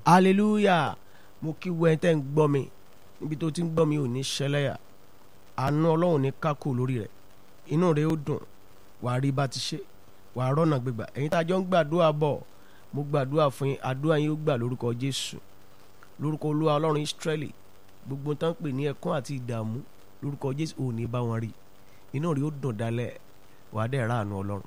hallelujah mo kí wẹ́n tẹ́ ń gbọ́ mi níbi tó ti ń gbọ́ mi ò ní ṣẹlẹ́yà àánú ọlọ́run ní kákò lórí rẹ̀ inú rẹ̀ ó dùn wàá rí bá ti ṣe wàá rọ́nà gbégbà ẹ̀yin tá a jọ ń gbàdúrà bọ̀ mo gbàdúrà fún yín àdúrà yín ó gbà lórúkọ jésù lórúkọ olúwa ọlọ́run ìsírẹ́lì gbogbo tán pè ní ẹkún àti ìdààmú lórúkọ jésù ò ní bá wọn rí inú rẹ̀ ó dùn dalẹ̀ wàá dẹ̀ ráàánú ọlọ́run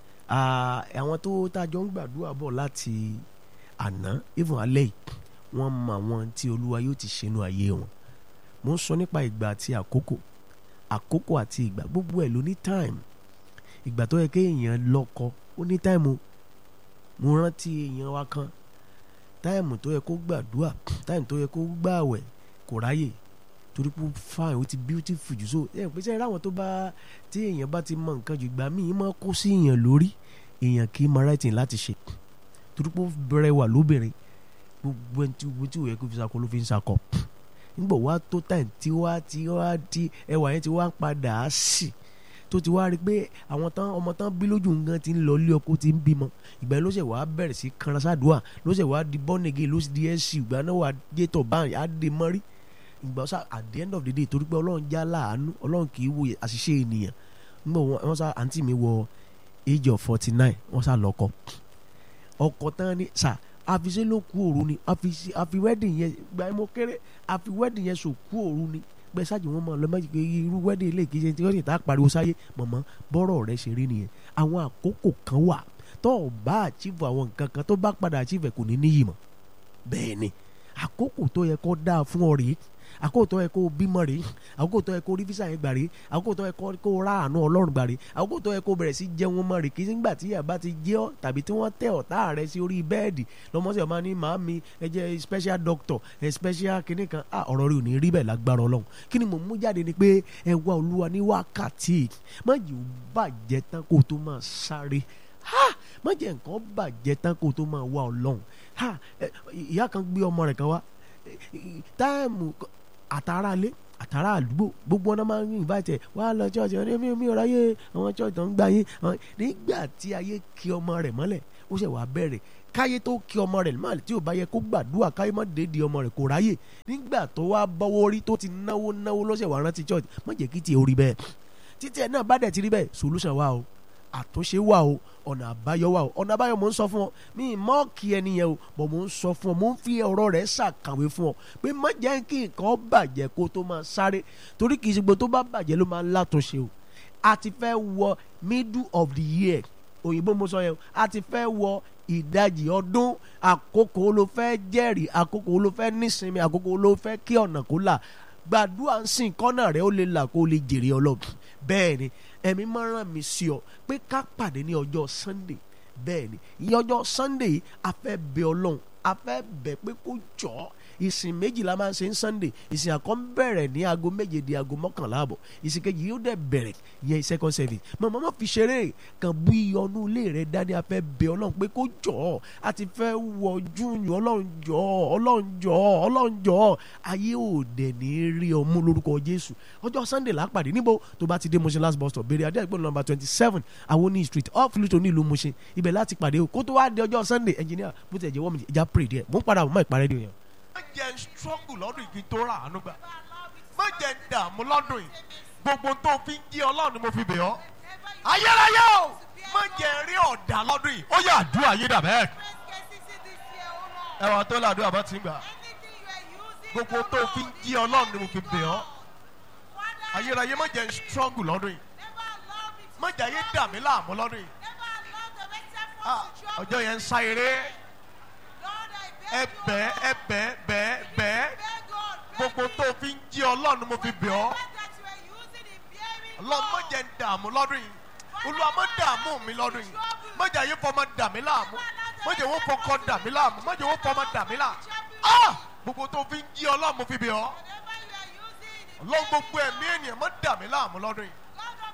àwọn tó tá a jọ ń gbàdúrà bọ̀ láti àná even alẹ́ yìí wọ́n mọ àwọn tí olúwa yóò ti ṣe inú ayé wọn mo ń sọ nípa ìgbà àti àkókò àkókò àti ìgbà gbogbo ẹ̀ ló ní time ìgbà tó yẹ kéèyàn lọ́kọ ó ní time o mo rántí èèyàn wa kan táìmù tó yẹ kó gbàdúrà táìmù tó yẹ kó gbààwẹ̀ kò ráyè torí pé fine ó ti beautiful jù so ẹ pèsè ẹ ráwọn tó bá tí èèyàn bá ti mọ nǹkan jù ìgbà míì máa kó sí èèyàn lórí èèyàn kì í mọ right thing láti ṣe torí pé ó bẹ̀rẹ̀ wà lóbìnrin gbogbo ẹni tí gbogbo tí ò yẹ kó fi sakọ ló fi ń sakọ nígbà wá tó táìmù tí wá tí wá tí ẹwà yẹn ti wá ń padà á sì tó ti wá rí i pé àwọn tán ọmọ tán bí lójú nǹkan ti ń lọ ilé ọkọ ti ń bímọ ìgbà ló ṣe wàá bẹ̀rẹ̀ sí kanra sádùá ló ṣe wàá di bọ́nẹ̀gì ló ṣe di ẹ̀sì ìgbà náà wàá dé tọ̀ báyìí á dé mọ́rí ìgbà sá at the end of the day torí pé ọlọ́run já láàánú ọlọ́run kì í wo àṣìṣe ènìyàn nígbà wọn sá àǹtí mi wọ age of forty nine wọn sá lọ́kọ ọkọ tán ni sà àfiṣe ló kú òru ni àfi wedding yẹn gbà mo kéré àfi wedding yẹn sò kú òru ni gbẹ ṣáàjì wọn máa lọ méjì pé irú wedding ilé kìí ṣe tí wọ́n sì tá a pariwo sáyé mọ̀mọ́ bọ́rọ̀ rẹ ṣe rí nìyẹn àwọn àkókò kan wà tó o bá achieve àwọn nǹkan kan tó bá padà achieve kò ní níyì mọ́ bẹ́ẹ̀ ni àkókò tó yẹ kó dáa fún ọ rèé àkókò tó yẹ kó bímọ rèé àkókò tó yẹ kó rí físà yẹn gbà rèé àkókò tó yẹ kó ráàánú ọlọ́run gbà rèé àkókò tó yẹ kó bẹ̀rẹ̀ sí jẹun mọ́ rèé kì í sígbà tí yàrá ti jẹ́ ọ́ tàbí tí wọ́n tẹ ọ̀tá rẹ sí orí bẹ́ẹ̀dì lọ́mọ́sí ọ̀ma ní màámi ẹ jẹ́ special doctor ẹ special kinní kan ah ọ̀rọ̀ rẹ ò ní rí bẹ́ẹ̀ lágbára ọlọ́run kí ni mo mú jáde ni pé ẹ wá olúwa ní wákàtí má jẹ́ ó bàjẹ́ tán kó tó máa sáré ha má jẹ́ nǹkan bàjẹ́ tán kó tó máa wá ọlọ́run ha ìyá kan gbé ọmọ rẹ̀ kan wá táìmù àtàrà lé àtàrà àdúgbò gbogbo ọ̀nà máa ń yìn bá tẹ̀ wá lọ ṣọ́ọ̀ṣì ọ̀nà mi mi ò ráyè àwọn ṣọ́ọ̀ṣì tó ń gbà yín nígbà tí ayé kí ọmọ rẹ̀ mọ́lẹ̀ ó ṣẹ̀ wá bẹ̀rẹ̀ káyé tó kí ọmọ rẹ̀ mọ́lẹ̀ tí ò bá yẹ kó gbàdúrà káyé má dédìí ọmọ rẹ̀ kò ráyè nígbà tó wá bọ́wọ́ rí tó ti náwó náwó lọ́sẹ̀ wá rántí ṣọ́ọ̀ṣì má jẹ́ kí tiẹ̀ orí bẹ́ẹ̀ títí ẹ̀ náà bá dẹ̀ ti rí bẹ́ẹ̀ solution wà o àtúnṣe wà o ọ̀nà àbáyọ wà o ọ̀nà àbáyọ mò ń sọ fún ọ mi mọ́ọ̀kì ẹni yẹn o bọ̀ mò ń sọ fún ọ mò ń fi ọ̀rọ̀ rẹ̀ ṣàkàwé fún ọ pé má jẹ́ kí nǹkan bàjẹ́ kó tó máa sáré torí kì í ṣe gbogbo tó bá bàjẹ́ ló máa ń látúnṣe o a ti fẹ́ wọ middle of the year òyìnbó mo sọ yẹn o a ti fẹ́ wọ ìdajì ọdún àkókò ló fẹ́ jẹ́rìí àkókò ló fẹ́ nísinmi àkókò ló fẹ́ kí ọ̀nà kó là gbàdúrà ń sìn kọ́nà rẹ̀ ó lè là kó lè jèrè ọlọ́run bẹ́ẹ̀ ni ẹ̀mí máa ràn mí sí ọ pé ká pàdé ní ọjọ́ sunday bẹ́ẹ̀ ni ìyẹn ọjọ́ sunday a fẹ́ bẹ ọlọ́run a fẹ́ bẹ̀ pé kó jọ ọ́ ìsìn méjì la máa ń ṣe ń sunday ìsìn àkọ́ ń bẹ̀rẹ̀ ní aago méje di aago mọ́kànlá àbọ̀ ìsìn kejì yóò dẹ̀ bẹ̀rẹ̀ yẹn second service mọ̀mọ́ mọ́ fi ṣeré kan bú iyọnú ilé rẹ̀ dání a fẹ́ bẹ ọlọ́run pé kó jọ ọ́ a ti fẹ́ wọ júùnù ọlọ́run jọ ọ́ ọlọ́run jọ ọ́ ọlọ́run jọ ọ́ ayé ò dẹ̀ ní rí ọmú lórúkọ jésù ọjọ́ sunday là á pàdé níbo tó bá ti dé Mushin last bus stop béèrè adé ẹgbẹ́ nọ́mbà twenty seven awoni street off Luton ní ìlú Mushin ibẹ̀ láti pàdé o kó tó wá di ọjọ́ sunday engineer bó ti ẹ̀ jẹ́ wọ́n mi ìjà pray díẹ̀ mò ń padà mọ́ ìparẹ́ ni o yẹn má jẹ́ ń struggle lọ́dún yìí kí n tó rà àánú gbà má jẹ́ ń dààmú lọ́dún yìí gbogbo tó fi ń jí ọlọ́run ni mo fi bẹ̀ ọ́ ayérayé o má jẹ́ ń rí ọ̀dà lọ́dún yìí ó yẹ àdúrà yé dà bẹ́ẹ̀ ẹwà tó làdúrà bá ti ń gbà gbogbo tó fi ń jí ọlọ́run ni mo fi bẹ̀ ọ́ ayérayé má jẹ́ ń struggle lọ́dún yìí má jẹ́ ayé dà mí láàmú lọ́dún yìí ọjọ́ yẹn ń sá eré ẹbẹ ẹbẹ bẹ bẹ gbogbo tó fi ń jí ọlọ́run mo fi bẹ̀ ọ́ ọlọ́run má jẹ́ ń dààmú lọ́dún yìí olúwa má dààmú mi lọ́dún yìí má jẹ́ ayé fọmọ dà mí láàmú má jẹ́ wọ́n fọkọ dà mí láàmú má jẹ́ wọ́n fọmọ dà mí láàmú gbogbo tó fi ń jí ọlọ́run mo fi bẹ̀ ọ́ ọlọ́run gbogbo ẹ̀mí ènìyàn má dà mí láàmú lọ́dún yìí.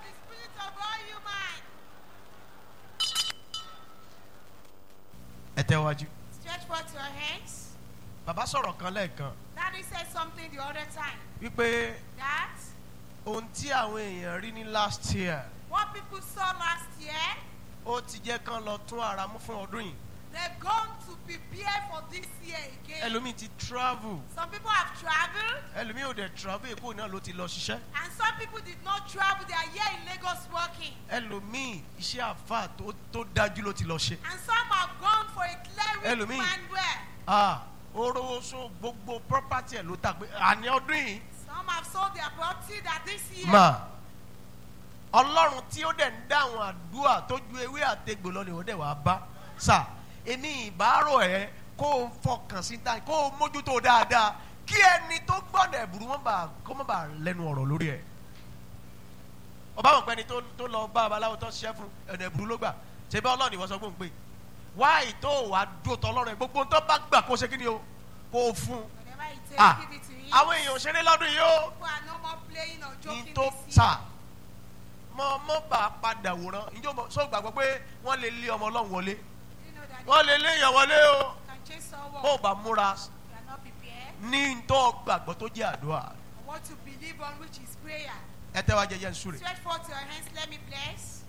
ẹ tẹ́wájú. Stretch forth your hands. bàbá sọ̀rọ̀ kan lẹ́ẹ̀kan Daddy said something the other time wípé that ohun tí àwọn èèyàn rí ní last year what people saw last year, ó ti jẹ́ kán lọ tún ara mú fún ọdún yìí they're going to prepare for for this year again. ẹlòmíì ti travel Some people have traveled, ẹlòmíì ò dẹ̀ travel èkó náà ló ti lọ ṣiṣẹ́ and some people did not travel. They are here in Lagos working. ẹlòmíì iṣẹ́ àfà tó tó dájú ló ti lọ ṣe And some have gone for a cleric Ẹlòmíì. manuel. ah oró so gbogbo property ẹ̀ ló ta pé àní ọdún yìí Some have sold their property that this year. mà ọlọ́run tí ó dẹ̀ ń dáhùn àdúrà tó ju ewé àtegbò lọ ni ó dẹ̀ wá bá sà èmi ìbárò ẹ kó o fọkàn sí ta kó o mójútó dáadáa kí ẹni tó gbọ́dọ̀ ẹ̀bùrú wọn bá kó má bàa lẹ́nu ọ̀rọ̀ lórí ẹ̀ ọba mọ̀ pé ẹni tó tó lọ bá babaláwo tó ṣiṣẹ́ fún ẹ̀nà ẹ̀bùrú ló gbà ṣe bá ọlọ́ọ̀ni wọ́n sọ fún un pé wáyé tó wàá dúró tọ́ ọlọ́run ẹ̀ gbogbo tó bá gbà kó ṣe kí ni o kó o fún un Whatever it takes, ah give it to him. àwọn èèyàn ò ṣeré lọ́dún yìí o People are no more playing or ní joking tó this sà year. mọ mọ bá a padà wòran ìjọ mọ sọ gbàgbọ́ pé wọ́n lè lé ọmọ ọlọ́run wọlé You know that wọ́n lè lé èèyàn wọlé o you can chase someone. bó o bá múra You are not prepared. ní tó gbàgbọ́ tó jẹ́ àdúrà I want to believe on which is prayer. ẹ tẹ́ wá jẹjẹ ń súre Stretch forth your hands. Let me bless.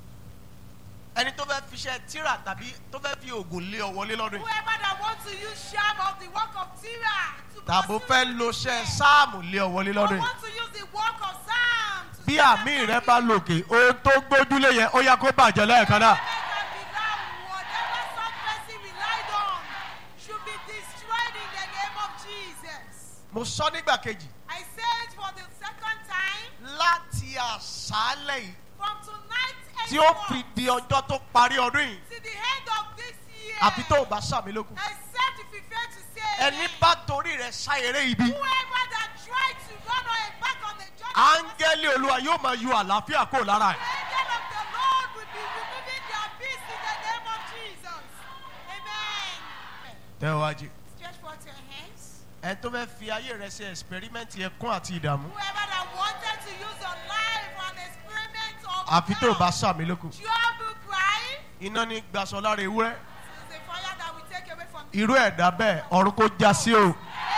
ẹni tó fẹ́ fiṣẹ́ tíra tàbí tó fẹ́ fi oògùn lé ọ wọlé lọ́dún yìí Whoever that wants to use sham of the work of Tira to tàbó pursue fẹ́ the lo ṣẹ́ Christian, sáàmù lé ọ wọlé or lọ́dún yìí want to use the work of Psalm to bí set àmì us rẹ up bá in- lòkè ohun tó gbójúlé yẹn ó yá kó bàjẹ́ lẹ́ẹ̀kan náà. Whatever be now, whatever some person relied on should be destroyed in the name of Jesus. mo sọ nígbà kejì I say it for the second time. láti àṣálẹ̀ yìí From tonight tí ó fi di ọjọ́ tó parí ọdún yìí to the end of this year. àfi tó o bá sàmì lókun. Except if you fail to say ẹni amen. bá torí rẹ̀ ṣàyẹrẹ ibi Whoever that tried to run on a back on the journey. áńgẹ́lì olúwa yóò máa yọ àlàáfíà kó lára ẹ̀. The angel of the Lord will be removing their peace in the name of Jesus. Amen. tẹ́wájú Stretch forth your hands. ẹ tó fẹ́ fi ayé rẹ̀ ṣe ẹ̀sìpẹ́rímẹ́ǹtì ẹ̀kún àti ìdààmú Whoever that wanted to use your life for an experiment of àfi tó o bá doubt, sàmì lókun. trouble, cry, iná ní gbaṣọ lára ewúrẹ́ is a fire that will take away from the irú ẹ̀dá bẹ́ẹ̀ ọ̀run kó já sí o.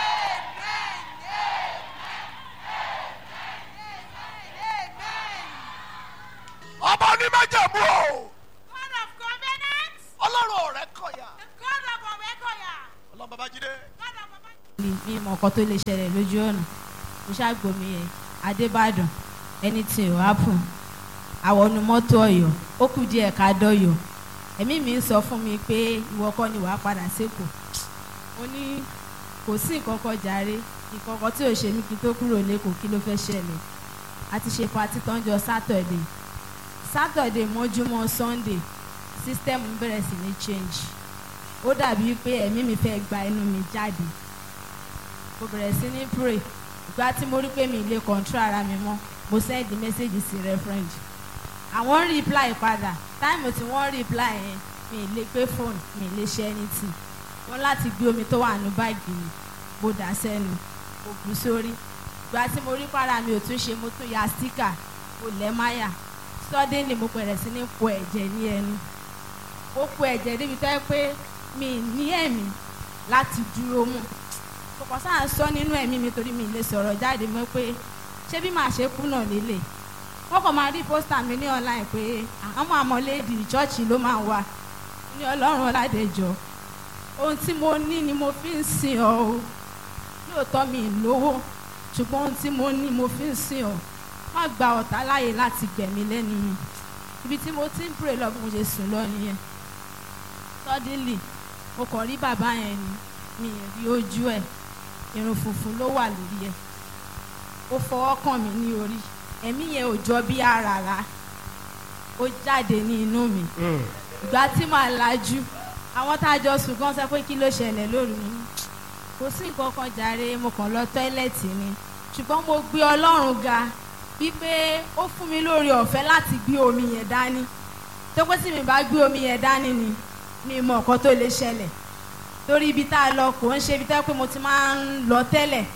ọba onímọ̀jẹ̀mú o God of covenant, ọlọ́run ọ̀rẹ́ kọ̀yà the God of Omekoya, ọlọ́run babájídé God of Baba. mi mi mọ nǹkan tó lè ṣẹlẹ̀ lójú ọ̀nà mo ṣàgbọ́mi ẹ̀ adébàdàn anything will happen àwọnú mọ́tò ọ̀yọ́ ó kù díẹ̀ ká dọ́yọ̀ ẹ̀mí mi ń sọ fún mi pé ìwọ kọ́ ni wàá padà sékòó mo ní kò sí nǹkan kan jàre nǹkan kan tí ò ṣe mí kí n tó kúrò lẹ́kọ̀ọ́ kí ló fẹ́ ṣẹlẹ̀ a ti ṣe patí tán jọ sátọ̀dẹ̀ sátọ̀dẹ̀ mọ́júmọ́ sunday system bẹ̀rẹ̀ sí ní change ó dàbí pé ẹ̀mí mi fẹ́ gba ẹnu mi jáde mo bẹ̀rẹ̀ sí ní pray ìgbà tí mo rí pé mi lè control ara mi mọ́ mo send message sí referend àwọn reply padà táìmù tí wọ́n reply yẹn mi lè gbé phone mi lè ṣe anything wọ́n láti gbé omi tó wà ní báàgì mi mo dà sẹ́nu mo bù sórí ìgbà tí mo rí para mi ò tún ṣe mo tún ya sticker mo lẹ̀ máyà suddenly mo bẹ̀rẹ̀ sí ní po ẹ̀jẹ̀ ní ẹnu ó po ẹ̀jẹ̀ débi tó yẹ pé mi ní ẹ̀mí láti dúró mú kọ̀kọ́ sáà ń sọ nínú ẹ̀mí mi torí mi lè sọ̀rọ̀ jáde mọ́ pé ṣé bí màá ṣe kú náà lélẹ̀ wọ́n kàn máa rí pósítà mi ní online pé àwọn àmọ́léèdì ìjọ́ọ̀chì ló máa wà ní ọlọ́run ọ̀làdẹ̀jọ́ ohun tí mo ní ni mo fi ń sìn ọ́ o lóòótọ́ mi ì lówó ṣùgbọ́n ohun tí mo ní mo fi ń sìn ọ́ má gba ọ̀tá láàyè láti gbẹ̀mí lẹ́nu mi ibi tí mo ti ń pray lọ bí mo ṣe sùn lọ nìyẹn suddenly mo kàn rí bàbá yẹn ni mi ì rí ojú ẹ̀ irun funfun ló wà lórí ẹ̀ ó fọwọ́ kàn mí ní orí ẹ̀mí yẹn ò jọ bí àràrà ó jáde ní inú mi ìgbà tí màá lajú àwọn tá a jọ sùn gan sọ pé kí ló ṣẹlẹ̀ lóru mi kò sí nǹkan kan jàre mo kàn lọ tọ́ílẹ̀tì ni ṣùgbọ́n mo gbé ọlọ́run ga wípé ó fún mi lórí ọ̀fẹ́ láti gbé omi yẹn dání tó pé tí mi bá gbé omi yẹn dání ni mi mọ nǹkan tó lè ṣẹlẹ̀ torí ibi tá a lọ kò ń ṣe ibi tá a pé mo ti máa ń lọ tẹ́lẹ̀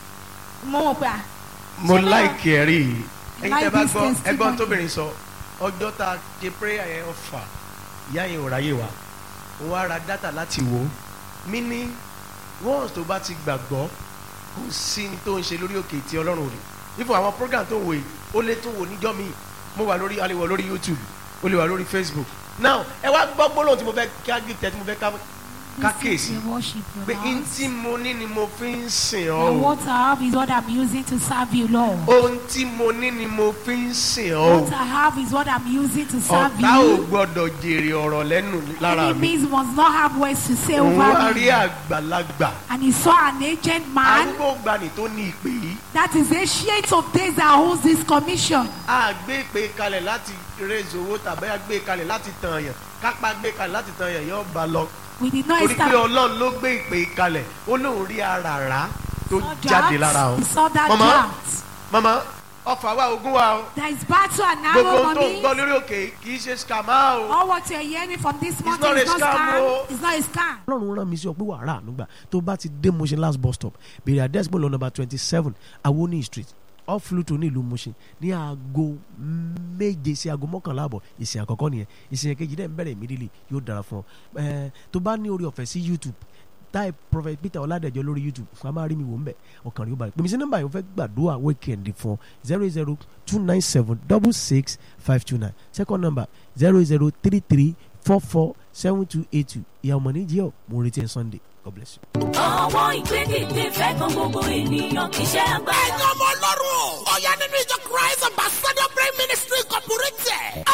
mo mọ̀ pé à mo Ṣé náà- láìkì ẹ rí i ẹyin Like tẹ bá this gbọ́ thing still ẹgbọ́n back. tóbìnrin sọ ọjọ́ tá a ṣe prayer yẹn ọ̀fà ìyá yẹn ò ráyè wá ó wá ra dátà láti wò ó mí ní once tó bá ti gbàgbọ́ kò sí ní tó ń ṣe lórí òkè tí ọlọ́run ò rí ifo àwọn program tó ń wò yìí ó lè tún wò níjọ́ mi mo wà lórí a lè wà lórí youtube ó lè wà lórí facebook now ẹ wá gbọ́ gbólóhùn tí mo fẹ́ kí á gbé tẹ tí mo fẹ́ ká ká This is kíyèsí the worship pé your n house. tí mo ní ni mo fi ń sìn ọ́ And o what I have is what I'm using to serve you, Lord. ohun tí mo ní ni mo fi ń sìn ọ́ o What I have is what I'm using to serve ọ̀tá ò you. gbọ́dọ̀ jèrè ọ̀rọ̀ lẹ́nu lára mi Enemies must not have words to say òun wá over rí me. àgbàlagbà And he saw an aged man arúgbó gbani tó ní ìpè yìí that is ancient of days that holds this commission. a gbé ìpè kalẹ̀ láti raise owó tàbí a gbé kalẹ̀ láti tàn yàn kápá gbé kalẹ̀ láti tàn yàn yóò bá lọ We did not torí pé establish ọlọ́run ló gbé ìpè kalẹ̀ ó lóun rí àràrá tó saw jáde lára drought. o We saw that Mama. drought. mama ọfà wa ogun wa o There is battle and gbogbo arrow, ohun tó ń gbọ́ mommy. lórí òkè kì í ṣe scammer o All what you're hearing from this not mountain a is not scam, scam. oh. It's not a scam. ọlọ́run rán mi sí ọ pé wàrà ànúgbà tó bá ti dé Mushin last bus stop bèrè àdẹ́sí bọ́ọ̀lù number twenty seven awoni street off Luton ní ìlú Mushin ní aago méje sí aago mọ́kànlá àbọ̀ ìsìn àkọ́kọ́ nìyẹn ìsìn kejì dẹ̀ ń bẹ̀rẹ̀ immediately yóò dára fún ọ ẹ̀ẹ́ tó bá ní orí ọ̀fẹ́ sí YouTube táì prophet Peter Ọládẹ̀jọ lórí YouTube wàá máa rí mi wò ń bẹ̀ ọkàn rí ó balẹ̀ pèmí sí nọ́mbà yìí ó fẹ́ gbàdúrà weekend fún ọ zero zero two nine seven double six five two nine second number zero zero three three four four seven two eight two ìyá ọmọ ní jíọ̀ mo retí ẹ Sunday God bless you. àwọn ìgbédìde fẹ́ kan gbogbo ènìyàn kì í ṣe agbára. ẹ̀yin ọmọ ọlọ́run ọ̀yá nínú ìjọ christ ambassador prayer ministry incorporated